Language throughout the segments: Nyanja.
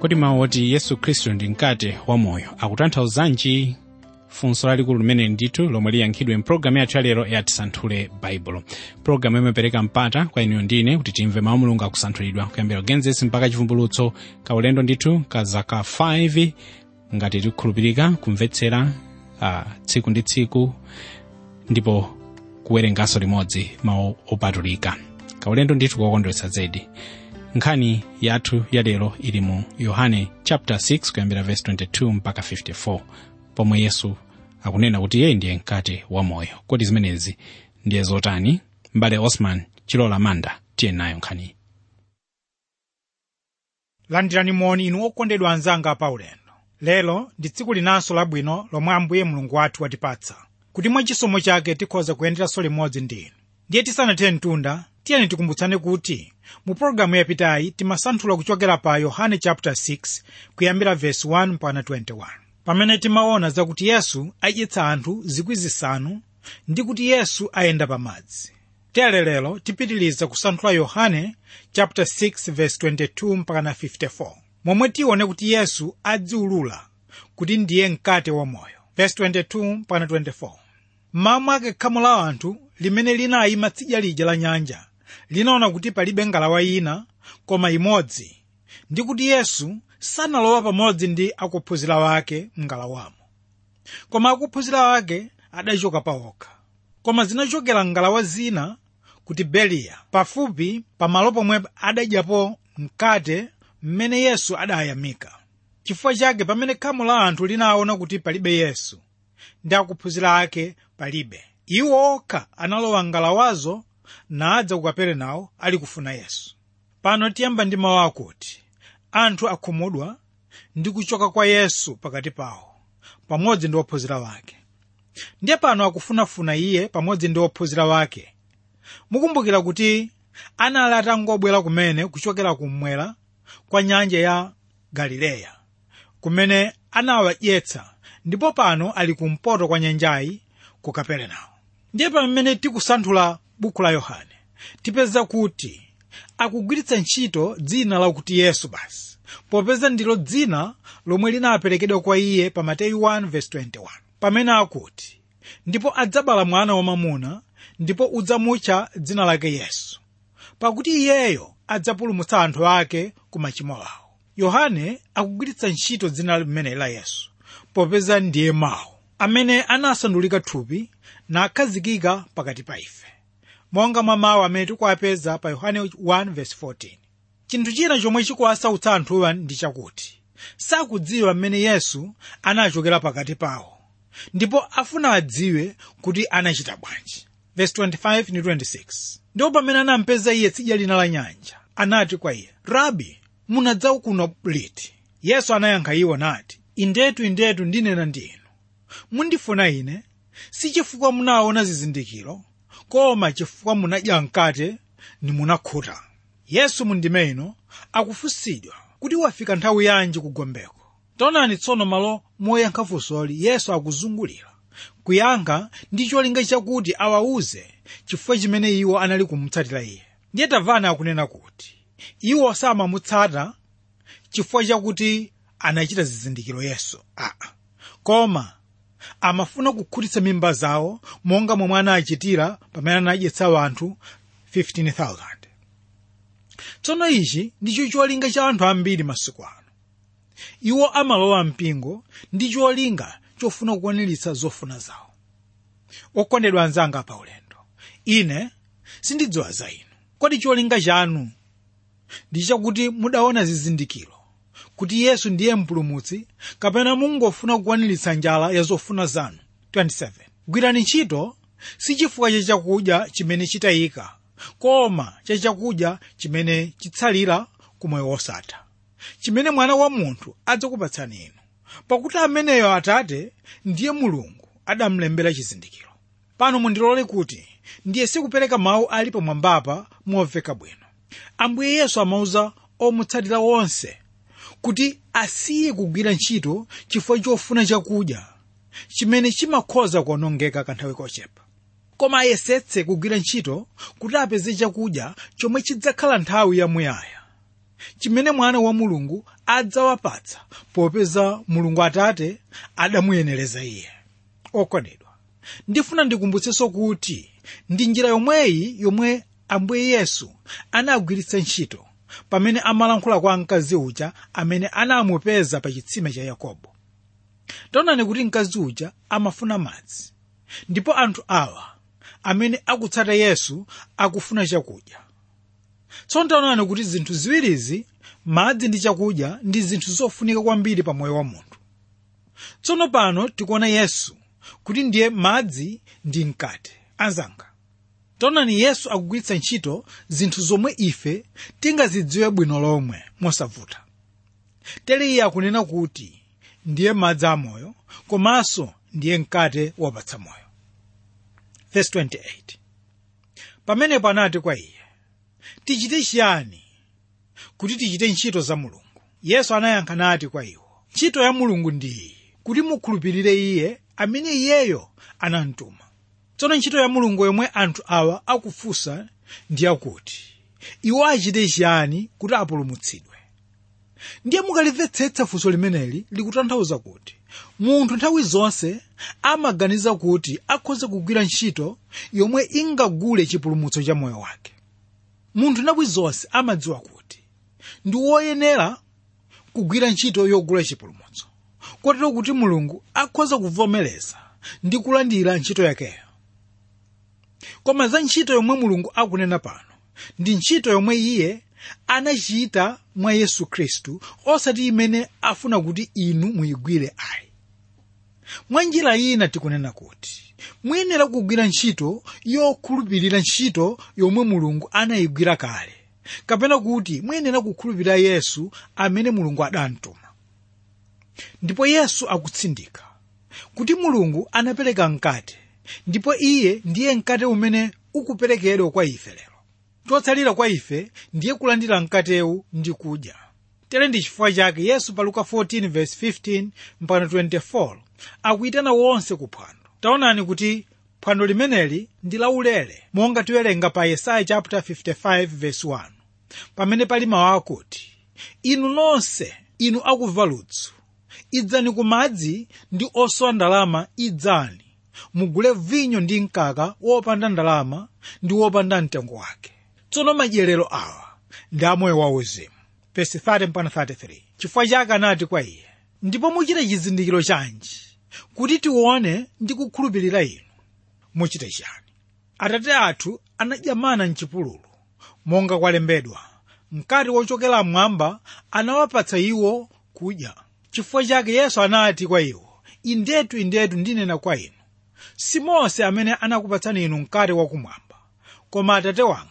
kodi mawu oti yesu khristu ndi mkate wa moyo akutanthauzanji funso lalikulu limene ndithu lomwe liyankhidwe mpulogalamu yathu yalero ya tisanthule baibulo pulogalamu imapereka mpata kwa inuyo ndine kuti timve mawu mulungu akusanthulidwa kuyambira genesis mpaka chivumbulutso kaulendo ndithu ka zaka 5 ngati tikukhulupirika kumvetsera uh, tsiku ndi tsiku ndipo kuwerenganso limodzi mawu opatulika kaulendo ndithu kokondweretsa zedi nkhani yathu yalero ili mu yohane chapter 6 kuyambira verse 22 mpaka 54 pomwe yesu akunena kuti iye ndiye mkate wa moyo kodi zimenezi ndiye zotani mbale osman chilola manda tiye nayo nkhaniyi landirani moni inu okondedwa anzanga paulendo lero ndi tsiku linanso labwino lomwe ambuye mulungu wathu watipatsa kuti mwa chisomo chake tikhoza kuyenderanso limodzi ndi inu ndiye tisanathe mtunda tiyeni tikumbutsane kuti mu pologalamu yapitayi timasanthula kuchokera pa yohane chapter 6 kuyambira verse 1 mpaka 21 pamene timaona zakuti yesu adyetsa anthu zikwi zisanu ndi kuti yesu ayenda pamadzi tere lero tipitiliza kusanthula yohane chapter 6 verse 22 mpaka na 54 momwe tione kuti yesu adziulula kuti ndiye mkate wa moyo verse 22 mpaka 24 mmawa mwake khamu la anthu limene linayima tsidya lija la nyanja linaona kuti palibe ngalawa ina koma imodzi ndi kuti yesu sanalowa pamodzi ndi akuphunzira wake mngalawamo koma akuphunzira wake adachoka pawokha koma zinachokera ngalawa zina ku tiberiya pafupi pamalo pomwe adadyapo mkate mmene yesu adayamika chifukwa chake pamene khamu la anthu linaona kuti palibe yesu ndi akuphunzira ake palibe iwo okha analowa ngalawazo nadza ku kaperenawo ali kufuna yesu pano tiyamba ndi mawu akuti anthu akhumudwa ndi kuchoka kwa yesu pakati pawo pamodzi ndi ophunzira wake ndiye pano akufunafuna iye pamodzi ndi ophunzira wake mukumbukira kuti anali atangobwera kumene kuchokera kummwera kwa nyanja ya galileya kumene anawadyetsa ndipo pano ali kumpoto kwa nyanjayi ku kaperenawo ndiye pamene tikusanthula buku la yohane tipeza kuti akugwiritsa ntchito dzina lakuti yesu basi popeza ndilo dzina lomwe linaperekedwa kwa iye pa mateyu 1:21 pamene akuti ndipo adzabala mwana wamamuna ndipo udzamutcha dzina lake yesu pakuti iyeyo adzapulumutsa anthu ake ku machimo awo yohane akugwiritsa ntchito dzina limene la yesu popeza ndiye mawu amene anasandulika thupi nakhazikika pakati pa ife monga mwa mawu amene tikuwapeza pa yohane 1:14 chinthu china chomwe chikuwasautsa anthuwa ndi chakuti sakudziwa mmene yesu anachokera pakati pawo ndipo afuna adziwe kuti anachita bwanji verse 25 ndi 26 ndipo pamene anampeza iye tsidya lina la nyanja anati kwa iye rabi munadza kuno liti yesu anayankha iwo nati indetu indetu ndinena ndi inu mundifuna ine si chifukwa munaona zizindikiro koma chifukwa munadya mkate nimunakhuta yesu mundime ino akufunsidwa kuti wafika nthawi yanji kugombeko taonani tsono malo moyankha funsoli yesu akuzungulira kuyankha ndi cholinga chakuti awawuze chifukwa chimene iwo anali kumutsatira iye ndiye tamvani akunena kuti iwo samamutsata chifukwa chakuti anachita zizindikiro yesu aa koma amafuna kukhutitsa mimba zawo monga momwe anachitira pamene anadyetsa anthu 15,000 tsono ichi ndicho cholinga cha anthu ambiri masiku ano iwo amalowa mpingo ndi cholinga chofuna kukwaniritsa zofuna zawo okondedwa anzanga pa ulendo ine sindidziwa za inu kodi cholinga chanu ndi chakuti mudaona zizindikiro kuti yesu ndiye mpulumutsi kapena mungofuna kukwaniritsa njala ya zofuna zanu 27 gwirani ntchito si chifukwa cha chakudya chimene chitayika koma cha chakudya chimene chitsalira ku moyo wosatha chimene mwana wa munthu adzakupatsani inu pakuti ameneyo atate ndiye mulungu adamlembera chizindikiro pano mundilole kuti ndiye sikupereka mawu ali pamwambapa momveka bwino ambuye yesu amauza omutsatira wonse kuti asiye kugwira ntchito chifukwa chofuna chakudya chimene chimakhoza kuonongeka kanthawi kochepa koma ayesetse kugwira ntchito kuti apeze chakudya chomwe chidzakhala nthawi yamuyaya chimene mwana wa mulungu adzawapatsa popeza mulungu atate adamuyenereza iye okondedwa ndifuna ndikumbutsenso kuti ndi njira yomweyi yomwe ambuye yesu anagwiritsa ntchito pamene amalankhula kwa mkazi uja amene anamupeza pa chitsime cha yakobo taonani kuti mkazi uja amafuna madzi ndipo anthu awa amene akutsata yesu akufuna chakudya tsono taonani kuti zinthu ziwirizi madzi ndi chakudya ndi zinthu zofunika kwambiri pa moyo wa munthu tsono pano tikuona yesu kuti ndiye madzi ndi mkate anzanga taonani yesu akugwiritsa ntchito zinthu zomwe ife tingazidziwe bwino lomwe mosavuta tere iye akunena kuti ndiye madzi amoyo komanso ndiye mkate wopatsa moyo Verse 28 pamenepo anati kwa iye tichite chiyani kuti tichite ntchito za mulungu yesu anayankha nati kwa iwo ntchito ya mulungu ndi iyi kuti mukhulupirire iye amene iyeyo anamtuma tsono ntchito ya mulungu yomwe anthu awa akufunsa ndi yakuti iwo achite chiyani kuti apulumutsidwe ndiye mukalimvetsetsa funso limeneli likutanthauza kuti munthu nthawi zonse amaganiza kuti akhoza kugwira ntchito yomwe ingagule chipulumutso cha moyo wake munthu nthawi zonse amadziwa kuti ndi woyenera kugwira ntchito yogula chipulumutso kotero kuti mulungu akhoza kuvomereza ndi kulandira ntchito yakeyo koma za ntchito yomwe mulungu akunena pano ndi ntchito yomwe iye anachita mwa yesu khristu osati imene afuna kuti inu muyigwire ayi mwa njira ina tikunena kuti muyenera kugwira ntchito yokhulupirira ntchito yomwe mulungu anayigwira kale kapena kuti muyenera kukhulupirira yesu amene mulungu adamtuma ndipo yesu akutsindika kuti mulungu anapereka mkate ndipo iye ndiye mkate umene ukuperekedwa kwa ife lero chotsalira kwa ife ndiye kulandira mkatewu ndi kudya tere ndi chifukwa chake yesu pa luka 14:15 mpaka 24 akuyitana wonse ku phwando taonani kuti phwando limeneli ndi laulere monga tiwerenga pa yesaya chapter 55:1 pamene pali mawu akuti inu nonse inu akumva ludzu idzani ku madzi ndi osowa ndalama idzani mugule vinyo ndi mkaka wopanda ndalama ndi wopanda mtengo wake tsono madyerero awa ndi amoyo wauzimu verse 30 mpaka 33 chifukwa chake anati kwa iye ndipo muchite chizindikiro chanji kuti tione ndi kukhulupirira inu muchite chani atate athu anadya mana mchipululu monga kwalembedwa mkate wochokera mmwamba anawapatsa iwo kudya chifukwa chake yesu anati kwa iwo indetu indetu ndinena kwa inu si mose amene anakupatsani inu mkate wakumwamba koma atate wanga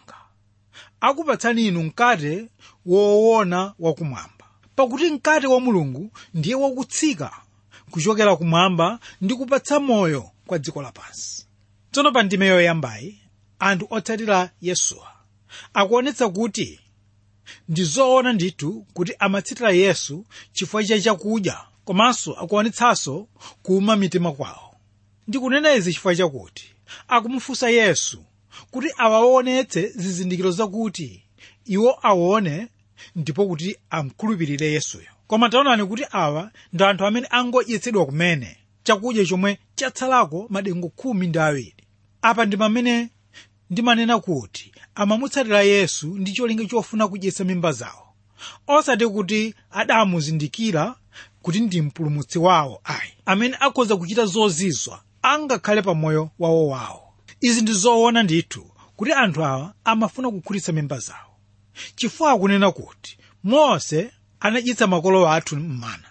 akupatsani inu mkate woona wakumwamba pakuti mkate wa mulungu ndiye wakutsika kuchokera kumwamba ndi kupatsa moyo kwa dziko lapansi tsono pa ndime yoyambayi anthu otsatira yesuwa akuonetsa kuti ndi zoona ndithu kuti amatsatira yesu chifukwa cha chakudya komanso akuonetsanso kuuma mitima kwawo ndikunena izi chifukwa chakuti akumufunsa yesu kuti awaonetse zizindikiro zakuti iwo aone ndipo kuti amkhulupirire yesuyo koma taonani kuti awa ndi anthu amene angodyetsedwa kumene chakudya chomwe chatsalako madengu khumi ndi awiri apa ndi pamene ndimanena kuti amamutsatira yesu ndi cholinga chofuna kudyetsa mimba zawo osati kuti adamuzindikira kuti ndi mpulumutsi wawo ayi amene akhoza kuchita zozizwa angakhale pa moyo wawo wawo izi ndi zoona ndithu kuti anthu awa amafuna kukhutitsa mimba zawo chifukwa akunena kuti mose anadyetsa makolo athu m'mana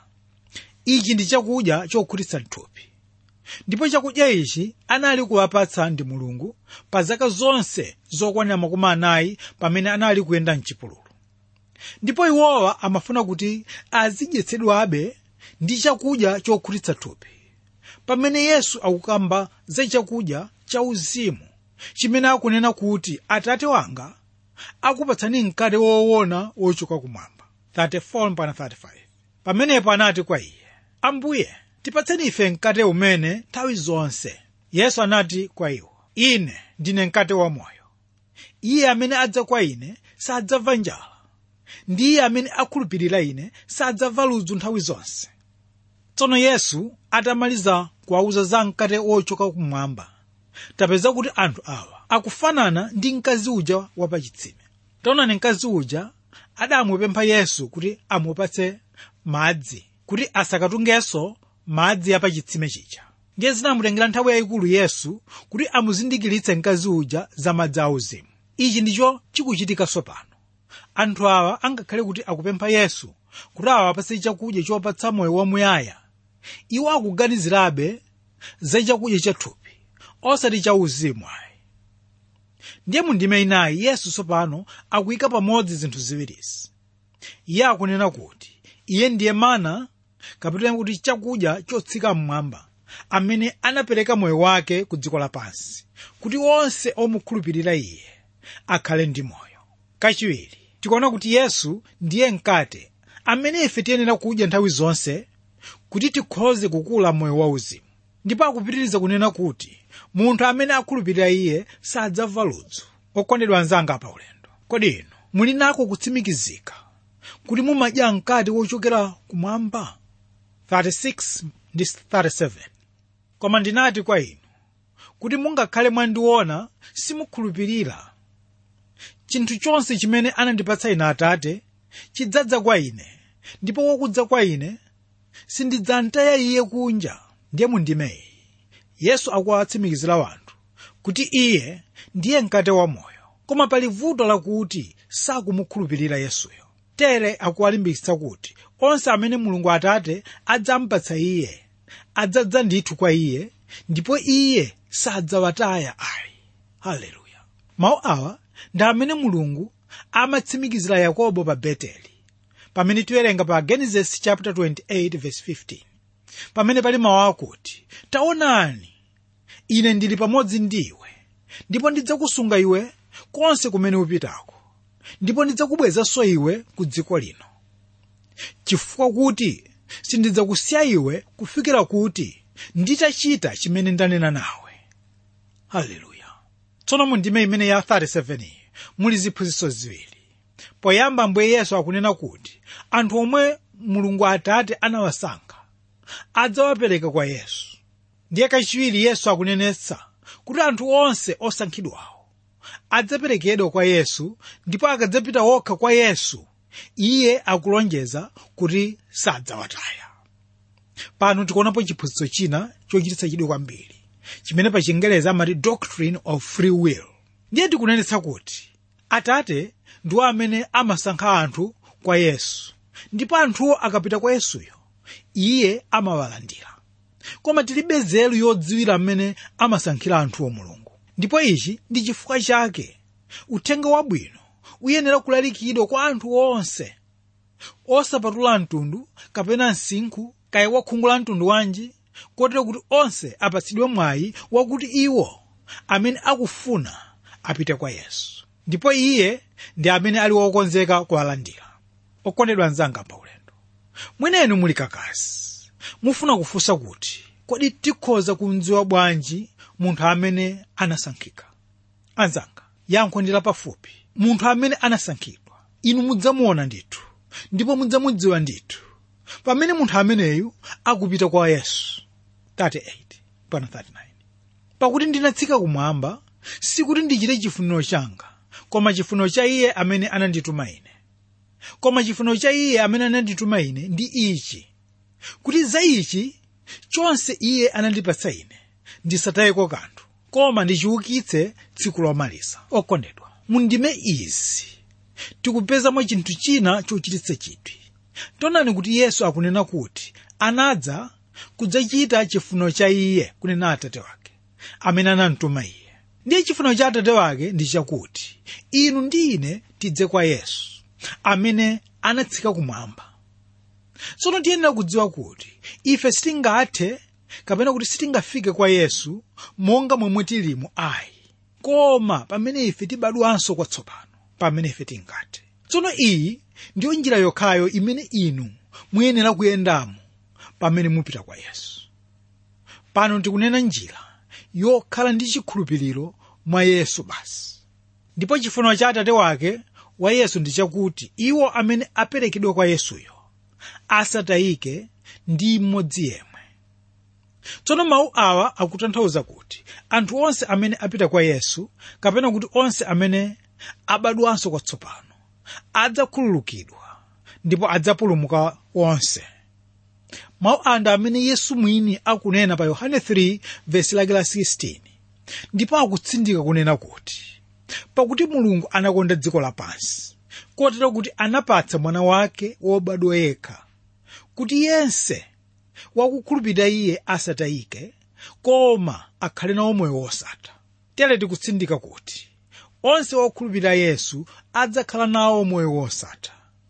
ichi ndi chakudya chokhutitsa thupi ndipo chakudya ichi anali kuwapatsa ndi mulungu pa zaka zonse zokwanira makumi anayi pamene anali kuyenda mchipululu ndipo iwowa amafuna kuti azidyetsedwabe ndi chakudya chokhutitsa thupi pamene yesu akukamba za chakudya cha uzimu chimene akunena kuti atate wanga akupatsani mkate woona wochoka kumwamba 34-35 pamenepo anati kwa iye ambuye tipatseni ife mkate umene nthawi zonse yesu anati kwa iwo ine ndine mkate wamoyo iye amene adza kwa ine sadzamva njala ndi iye amene akhulupirira ine sadzamva ludzu nthawi zonse tsono yesu atamaliza kuwawuza za mkate wochoka kumwamba tapeza kuti anthu awa akufanana ndi mkazi uja wapachitsime taonani mkazi uja adamupempha yesu kuti amupatse madzi kuti asakatungenso madzi apachitsime chija ndiye zinamutengera nthawi yayikulu yesu kuti amuzindikiritse mkazi uja za madzi auzimu ichi ndicho chikuchitikanso pano anthu awa angakhale kuti akupempha yesu kuti awapatse chakudya chopatsa moyo wamuyaya iwo akuganizirabe za chakudya chathupi osati cha uzimu ayi ndiye mundime inayi yesu tsopano akuyika pamodzi zinthu ziwirizi iye akunena kuti iye ndiye mana kapena kuti chakudya chotsika mmwamba amene anapereka moyo wake ku dziko lapansi kuti onse omukhulupirira iye akhale ndi moyo kachiwiri tikuona kuti yesu ndiye mkate amene ife tiyenera kudya nthawi zonse kuti tikhoze kukula moyo wauzimu ndipo akupitiriza kunena kuti munthu amene akhulupirira iye sadzamva ludzu okondedwa anzanga pa ulendo kodi inu muli nako kutsimikizika kuti mumadya mkate wochokera kumwamba 36 ndi 37 koma ndinati kwa inu kuti mungakhale mwandiona simukhulupirira chinthu chonse chimene anandipatsa ine atate chidzadza kwa ine ndipo wokudza kwa ine sindidzamtaya iye kunja ndiye mundimeyi yesu akuwatsimikizira wanthu kuti iye ndiye mkate wa moyo koma pali vuto lakuti sakumukhulupirira yesuyo tere akuwalimbikitsa kuti onse amene mulungu atate adzampatsa iye adzadza ndithu kwa iye ndipo iye sadzawataya ayi haleluya mawu awa ndi amene mulungu amatsimikizira yakobo pa beteli pamene tiwerenga pa genesis chapter 28 verse 15 pamene pali mawu akuti taonani ine ndili pamodzi ndiwe ndipo ndidzakusunga iwe konse kumene upitako ndipo ndidzakubwezanso iwe ku dziko lino chifukwa kuti sindidzakusiya iwe kufikira kuti nditachita chimene ndanena nawe haleluya tsono mu ndime imene ya 37 iyi muli ziphunzitso ziwiri poyamba ambuye yesu akunena kuti anthu omwe mulungu atate anawasankha adzawapereka kwa yesu ndiye kachiwiri yesu akunenetsa kuti anthu onse osankhidwawo adzaperekedwa kwa yesu ndipo akadzapita wokha kwa yesu iye akulonjeza kuti sadzawataya pano tikuonapo chiphunzitso china chochititsa chidwi kwambiri chimene pa chingelezi amati doctrine of free will ndiye tikunenetsa kuti atate ndiwo amene amasankha anthu kwa yesu ndipo anthuwo akapita kwa yesuyo iye amawalandira koma tilibe nzeru yodziwira mmene amasankhira anthuwo mulungu ndipo ichi ndi chifukwa chake uthenga wabwino uyenera kulalikidwa kwa anthu onse osapatula mtundu kapena msinkhu kaya wakhungu la mtundu wanji kotero kuti onse apatsidwe mwayi wakuti iwo amene akufuna apite kwa yesu ndipo iye ndi amene ali wokonzeka kuwalandira okondedwa anzanga pa ulendo mwenenu muli kakasi mufuna kufunsa kuti kodi tikhoza kumdziwa bwanji munthu amene anasankhika anzanga yankho ndi lapafupi munthu amene anasankhidwa inu mudzamuona ndithu ndipo mudzamudziwa ndithu pamene munthu ameneyu akupita kwa yesu 38 pana 39 pakuti ndinatsika kumwamba sikuti ndichite chifuniro changa koma chifuniro cha iye amene anandituma ine koma chifuniro cha iye amene anandituma ine ndi ichi kuti za ichi chonse iye anandipatsa ine ndisatayeko kanthu koma ndichiukitse tsiku lomaliza okondedwa mundime izi tikupezamo chinthu china chochititsa chidwi tonani kuti yesu akunena kuti anadza kudzachita chifuniro cha iye kunena atate wake amene anamtuma iye ndiye chifuniro cha atate wake ndi chakuti inu ndi ine tidze kwa yesu amene anatsika kumwamba tsono tiyenera kudziwa kuti ife sitingathe kapena kuti sitingafike kwa yesu monga momwe tilimo ayi koma pamene ife tibadwanso kwatsopano pamene ife tingathe tsono iyi ndiyo njira yokhayo imene inu muyenera kuyendamo pamene mupita kwa yesu pano tikunena njira yokhala ndi chikhulupiriro mwa yesu basi ndipo chifuniro cha atate wake wa yesu ndi chakuti iwo amene aperekedwa kwa yesuyo asatayike ndi mmodzi yemwe tsono mawu awa akutanthauza kuti anthu onse amene apita kwa yesu kapena kuti onse amene abadwanso kwatsopano adzakhululukidwa ndipo adzapulumuka onse mawu anda amene yesu mwini akunena pa yohane 3 vesi lake la 16 ndipo akutsindika kunena kuti pakuti mulungu anakonda dziko lapansi kotero kuti anapatsa mwana wake wobadwa yekha kuti yense wakukhulupirira iye asatayike koma akhale nawo moyo wosatha tere tikutsindika kuti onse wokhulupirira yesu adzakhala nawo moyo wosatha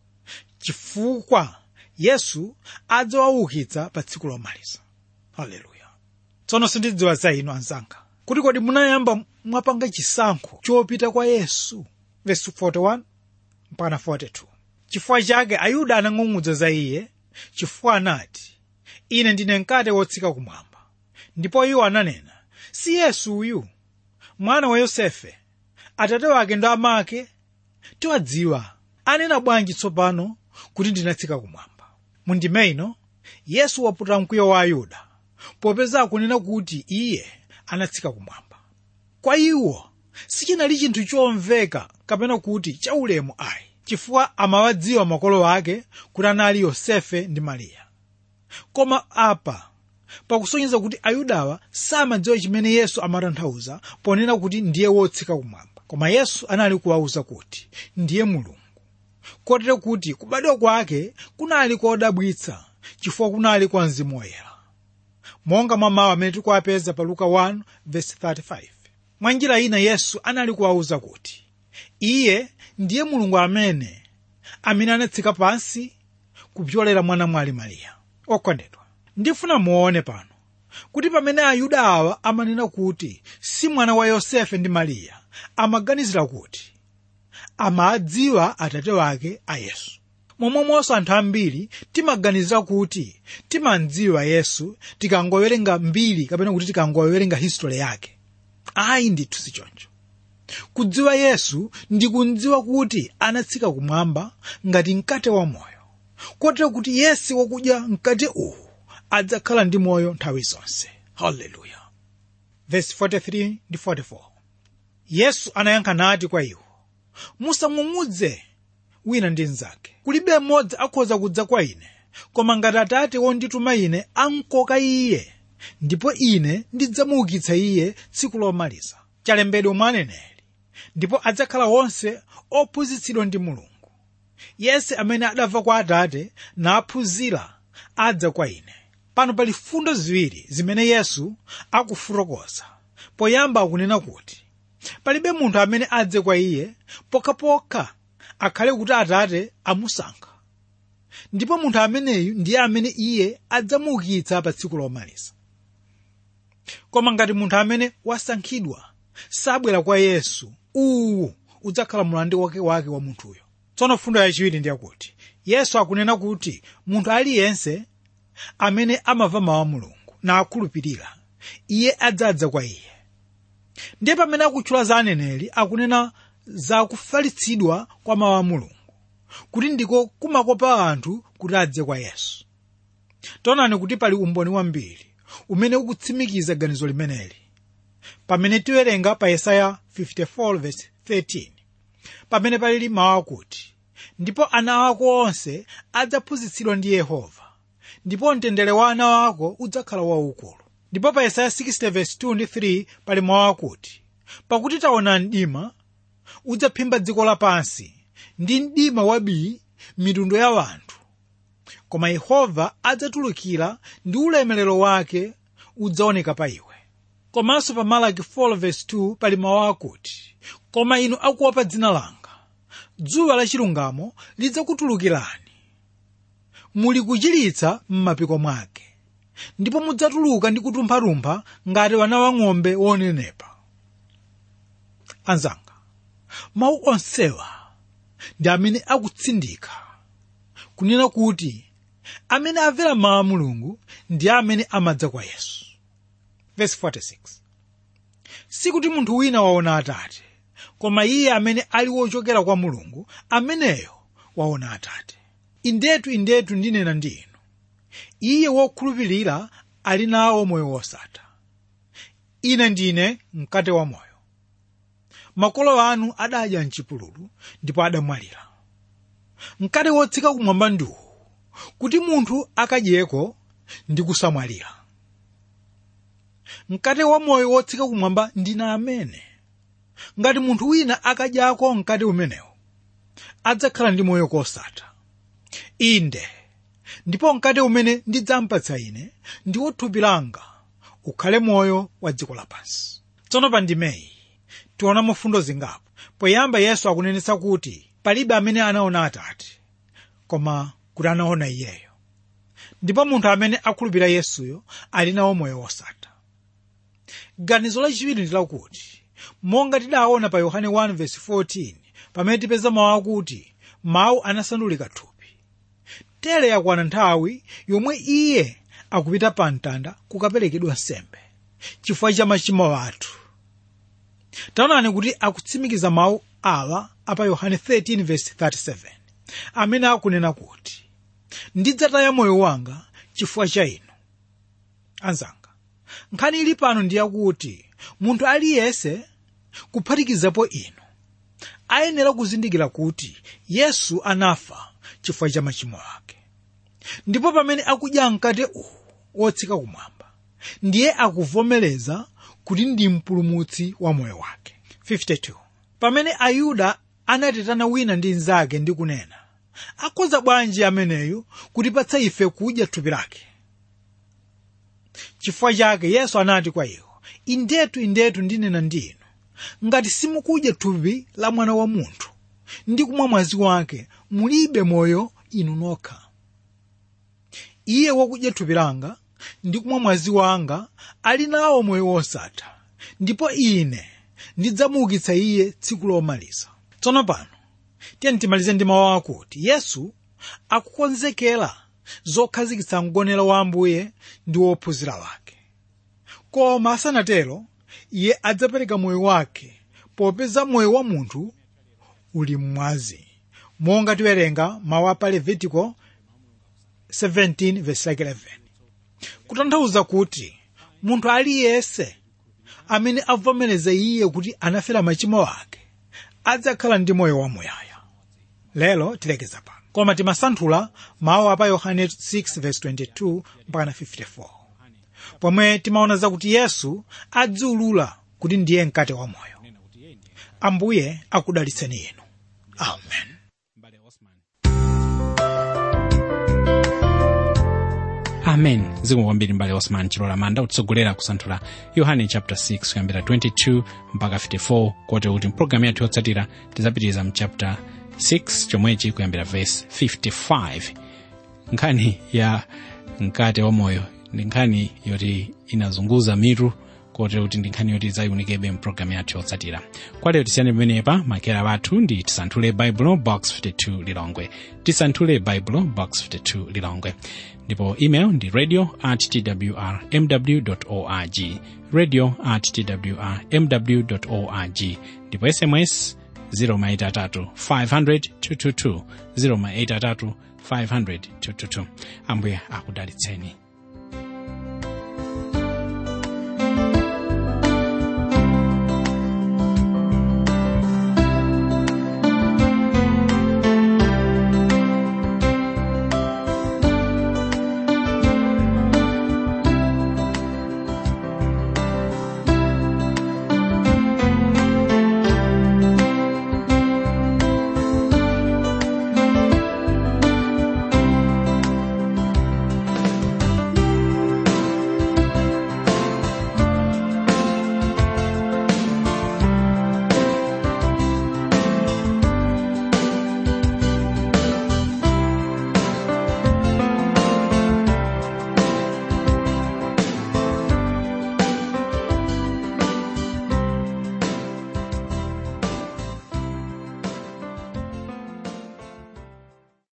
chifukwa yesu adzawaukitsa pa tsiku lomaliza haleluya tsono sindidziwa za inu anzanga kuti kodi munayamba mwapanga chisankho chopita kwa yesu verse 41 mpaka 42 chifukwa chake ayuda anang'ung'udza za iye chifukwa anati ine ndine mkate wotsika kumwamba ndipo iwo ananena si yesu uyu mwana wa yosefe atate wake ndo amake tiwadziwa anena bwanji tsopano kuti ndinatsika kumwamba mundime ino yesu waputa mkwiyo wa ayuda popeza akunena kuti iye anatsika kumwamba kwa iwo sichinali chinthu chomveka kapena kuti chaulemu ayi chifukwa amawadziwa makolo ake kuti anali yosefe ndi mariya koma apa pakusonyeza kuti ayudawa samadziwa chimene yesu amatanthauza ponena kuti ndiye wotsika kumwamba koma yesu anali kuwawuza kuti ndiye mulungu kotero kuti kubadwa kwake kunali kodabwitsa chifukwa kunali kwa mzimu woyera monga mwa mawu amene tikuwapeza pa luka 1:35 mwa njira ina yesu anali kuwawuza kuti iye ndiye mulungu amene amene anatsika pansi kupyolera mwana mwali mariya okondedwa ndifuna muone pano kuti pamene ayuda awa amanena kuti si mwana wa yosefe ndi mariya amaganizira kuti amadziwa atate wake a yesu momwemonso anthu ambiri timaganizira kuti timadziwa yesu tikangowerenga mbiri kapena kuti tikangowerenga history yake ayi ndithu sichoncho kudziwa yesu ndi kudziwa kuti anatsika kumwamba ngati mkate wa moyo kotero kuti yense wakudya mkate uwu adzakhala ndi moyo nthawi zonse haleluya verse 43 ndi 44 yesu anayankha nati kwa iwo musang'ung'udze wina ndi mnzake kulibe mmodzi akhoza kudza kwa ine koma ngati atate wondituma ine ankoka iye ndipo ine ndidzamuukitsa iye tsiku lomaliza chalembedwa mwa aneneri ndipo adzakhala onse ophunzitsidwa ndi mulungu yense amene adamva kwa atate naphunzira adza kwa ine pano pali fundo ziwiri zimene yesu akufotokoza poyamba akunena kuti palibe munthu amene adze kwa iye pokhapokha akhale kuti atate amusankha ndipo munthu ameneyu ndiye amene iye adzamuukitsa pa tsiku lomaliza koma ngati munthu amene wasankhidwa sabwera kwa yesu uwu udzakhala mlandu wake wake wa munthuyo tsono fundo yachiwiri ndiyakuti yesu akunena kuti munthu aliyense amene amamva mawu a mulungu nakhulupirira iye adzadza kwa iye ndiye pamene akutchula za aneneri akunena za kufalitsidwa kwa mawu a mulungu kuti ndiko kumakopa anthu kuti adze kwa yesu taonani kuti pali umboni wambiri umene ukutsimikiza ganizo limeneli pamene tiwerenga pa yesaya 54:13 pamene palili mawu akuti ndipo ana ako onse adzaphunzitsidwa ndi yehova ndipo mtendere wa ana wako udzakhala waukulu ndipo pa yesaya 60:2 ndi 3 pali mawu akuti pakuti taona mdima udzaphimba dziko lapansi ndi mdima wabii mitundu ya wanthu koma yehova adzatulukira ndi ulemerero wake udzaoneka pa iwe komanso pa malaki 4:2 pali mawu akuti koma inu akuopa dzina langa dzuwa lachilungamo lidzakutulukirani muli kuchiritsa m'mapiko mwake ndipo mudzatuluka ndi kutumphalumpha ngati wana wang'ombe wonenepa anzanga mawu onsewa ndi amene akutsindika kunena kuti amene amvera mawu a mulungu ndi amene amadza kwa yesu verse 46 sikuti munthu wina waona atate koma iye amene ali wochokera kwa mulungu ameneyo waona atate indetu indetu ndinena ndi inu iye wokhulupirira ali nawo moyo wosatha ine ndine mkate wa moyo makolo anu adadya mchipululu ndipo adamwalira mkate wotsika kumwamba ndiwu kuti munthu akadyeko ndi kusamwalira mkate wa moyo wotsika kumwamba ndine amene ngati munthu wina akadyako mkate umenewu adzakhala ndi moyo kosatha inde ndipo mkate umene ndidzampatsa ine ndiwo thupi langa ukhale moyo wa dziko lapansi tsono pa ndimeyi tiona mafundo zingapo poyamba yesu akunenetsa kuti palibe amene anaona atate koma kuti anaona iyeyo ndipo munthu amene akhulupirira yesuyo ali nawo moyo wosatha ganizo lachiwiri ndi lakuti monga tidaona pa yohane 1:14 pamene tipeza mawu akuti mawu anasandulika thupi tere yakwana nthawi yomwe iye akupita pa mtanda kukaperekedwa nsembe chifukwa cha machimo athu taonani kuti akutsimikiza mawu awa apa yohane 13:37 amene akunena kuti ndidzataya moyo wanga chifukwa cha inu anzanga nkhani ili pano ndi yakuti munthu aliyense kuphatikizapo inu ayenera kuzindikira kuti yesu anafa chifukwa cha machimo ake ndipo pamene akudya mkate uwu wotsika kumwamba ndiye akuvomereza kuti ndi mpulumutsi wa moyo wake 52 pamene ayuda anatetana wina ndi mnzake ndi kunena akhoza bwanji ameneyu kutipatsa ife kudya thupi lake chifukwa chake yesu anati kwa iwo indetu indetu ndinena ndi inu ngati simukudya thupi la mwana wa munthu ndi kumwa mwazi wake mulibe moyo inu nokha iye wakudya thupi langa ndi kumwa mwazi wanga ali nawo moyo wosatha ndipo ine ndidzamuukitsa iye tsiku lomaliza tsono pano tiyeni timalize ndi mawu akuti yesu akukonzekera zokhazikitsa mgonero wa ambuye ndi wophunzira wake koma asanatero iye adzapereka moyo wake popeza moyo wa munthu uli mmwazi monga tiwerenga mawu apa levitiko 17:11 kutanthauza kuti munthu aliyense amene avomereza iye kuti anafera machimo ake adzakhala ndi moyo wamuyaya lero tilekeza pano koma timasanthula mawu apa yohane 6:22 mpaka 54 pomwe timaona zakuti yesu adziulula kuti ndiye mkate wa moyo ambuye akudalitseni inu amen amen zikomo kwambiri mbale osman chilola manda kutsogolera kusanthula yohane chapter 6 kuyambira 22 mpaka 54 kote kuti mpulogalamu yathu yotsatira tidzapitiriza mu chapter 6 chomwechi kuyambira verse 55 nkhani ya mkate wa moyo ndi nkhani yoti inazunguza mitu kote kuti ndi nkhani yoti idzayiunikebe mpulogalamu yathu yotsatira kwa lero tisiyane pamenepa makera wathu ndi tisanthule baibulo box 52 lilongwe tisanthule baibulo box 52 lilongwe ndipo email ndi radio at twr mw org radio at twr mw org ndipo sms 0maitatu 500 222 0maitatu 500 222 ambuye akudalitseni